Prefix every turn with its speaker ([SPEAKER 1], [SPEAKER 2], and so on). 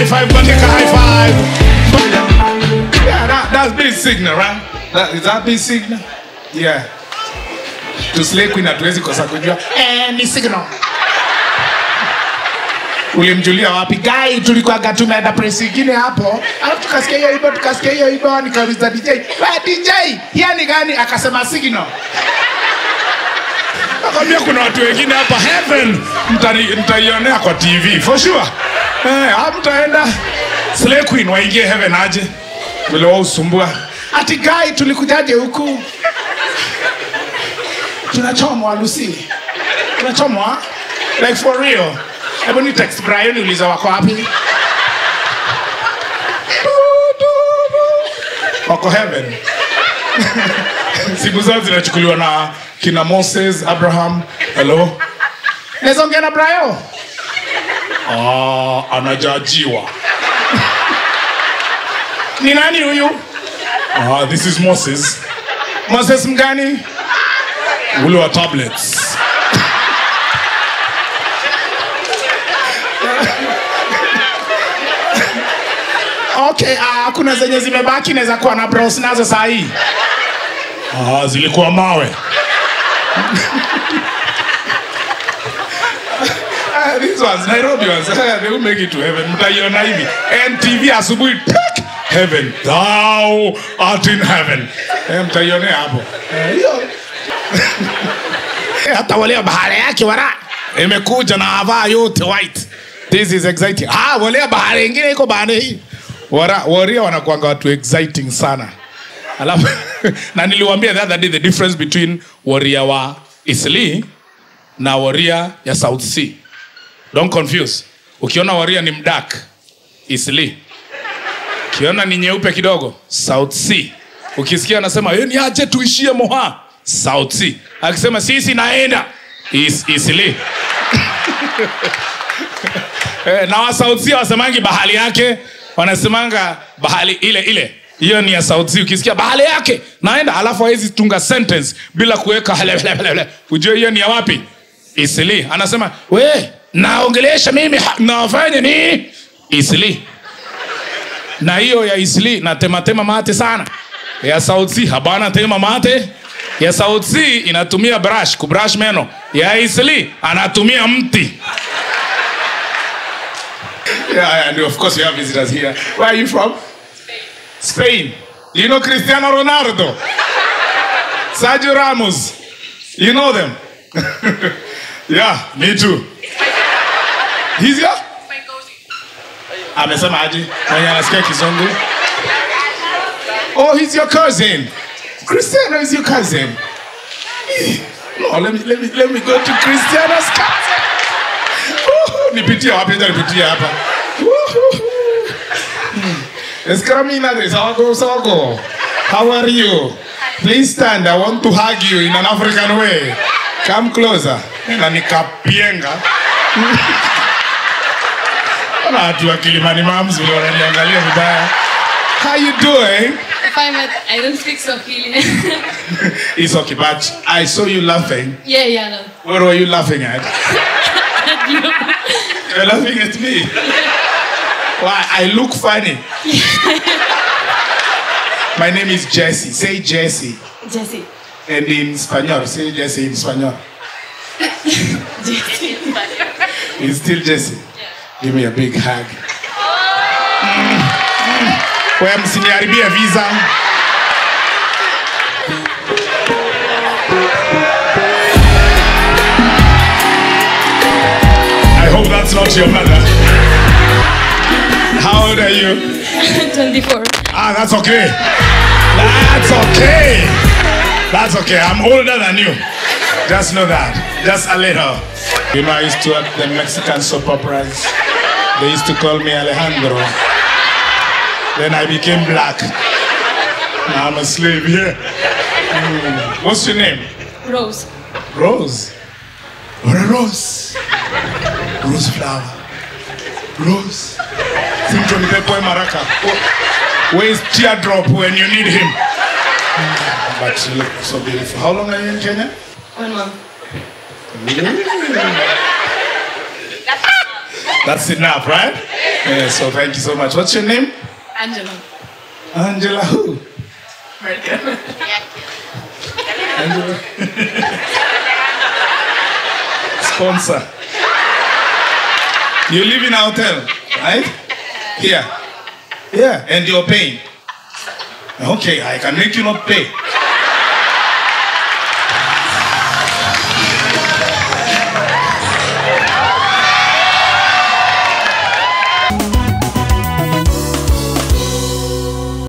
[SPEAKER 1] high five, go take a high five. Yeah, that, that's big signal, right? That, is that big signal? Yeah. To slay queen hatuwezi kosa kujua. Eh, ni signal. Ulimjulia wapi? Guy tulikuwaga tumeenda press ingine hapo. Alafu tukasikia hiyo hivyo, tukasikia hiyo hivyo, nikauliza DJ, "Wewe DJ, hiyo ni gani?" Akasema signal. Nakwambia kuna watu wengine hapa heaven mtani- mtaionea kwa TV for sure. Eh, hapo mtaenda Slay Queen waingie heaven aje. Vile wao usumbua. Ati guy tulikujaje huku? Tunachomwa Lucy. Tunachomwa like for real. Hebu ni text Brian uliza wako wapi? Wako heaven. Siku zao zinachukuliwa na kina Moses, Abraham. Hello. Naweza ongea na Brayo? Ah, anajajiwa. Ni nani huyu? Ah, this is Moses. Moses mgani? Ule wa tablets. Okay, ah, kuna zenye zimebaki naweza kuwa na browse nazo saa hii. Ah, zilikuwa mawe. Ah, these ones, Nairobi ones, ah, they will make it to heaven. Mtaiona hivi. NTV asubuhi tek, heaven. Thou art in heaven. Eh, mtaionea hapo. Eh, hiyo. Eh, Hata wale wa bahari yake wara imekuja na avaa yote white. This is exciting. Ah, wale wa bahari ingine iko bahari hii. Wara, waria wanakuanga watu exciting sana. Alafu na niliwaambia the other day the difference between waria wa Isli na waria ya South Sea. Don't confuse. Ukiona waria ni mdak Isli. Ukiona ni nyeupe kidogo South Sea. Ukisikia anasema yeye ni aje tuishie Moha South Sea. Akisema sisi naenda is, Isli. Eh, na wa South Sea wasemangi bahali yake wanasemanga bahali ile ile hiyo ni ya South Sea. Ukisikia bahali yake naenda, alafu hawezi tunga sentence bila kuweka hele, hele, hele, hele. Ujue hiyo ni ya wapi? Isili. Anasema we naongelesha mimi ha- nafanya ni Isili. Na hiyo ya Isili na tema tema mate sana. Ya South Sea habana tema mate. Ya South Sea inatumia brush kubrush meno. Ya Isili anatumia mti. Yeah, and of course you have visitors here. Where are you from? Spain. You know Cristiano Ronaldo? Sergio Ramos. You know them? yeah, me too. He's here? Amesema aje? Mwenye anasikia kizungu. Oh, he's your cousin. Cristiano is your cousin. Eh, No, let me, let me, let me go to Cristiano's cousin. Woohoo, nipitie wapi acha nipitie hapa Woohoo. Hmm. Escramina de Sawago Sawago. How are you? Please stand. I want to hug you in an African way. Come closer. Na nikapienga. Ona watu wa Kilimani Mams vile wananiangalia vibaya. How you doing?
[SPEAKER 2] Fine, but I don't speak Swahili.
[SPEAKER 1] It's okay, but I saw you laughing.
[SPEAKER 2] yeah, yeah, no.
[SPEAKER 1] What were you laughing at? You're laughing at me. Why? I look funny. My name is Jesse. Say Jesse.
[SPEAKER 2] Jesse.
[SPEAKER 1] And in Spanish, say Jesse in Spanish.
[SPEAKER 2] Jesse.
[SPEAKER 1] It's still Jesse. Give me a big hug. Mm. Mm. Wewe msiniharibie visa. I hope that's not your mother. How old are you?
[SPEAKER 2] 24.
[SPEAKER 1] Ah, that's okay. That's okay. That's okay. I'm older than you. Just know that. Just a little. You know, I used to at the Mexican soap operas. They used to call me Alejandro. Then I became black. Now I'm a slave here. Hmm. What's your name?
[SPEAKER 2] Rose.
[SPEAKER 1] Rose. What a rose. Rose flower. Rose. Simcho ni pepo maraka. Where is teardrop when you need him? Hmm, But you look so beautiful. How long are you in Kenya?
[SPEAKER 2] One month.
[SPEAKER 1] That's enough, right? Yeah, so thank you so much. What's your name?
[SPEAKER 2] Angela.
[SPEAKER 1] Angela who?
[SPEAKER 2] Merkel.
[SPEAKER 1] Angela. Sponsor. You live in a hotel, right? Here. Yeah, and you're paying. Okay, I can make you not pay.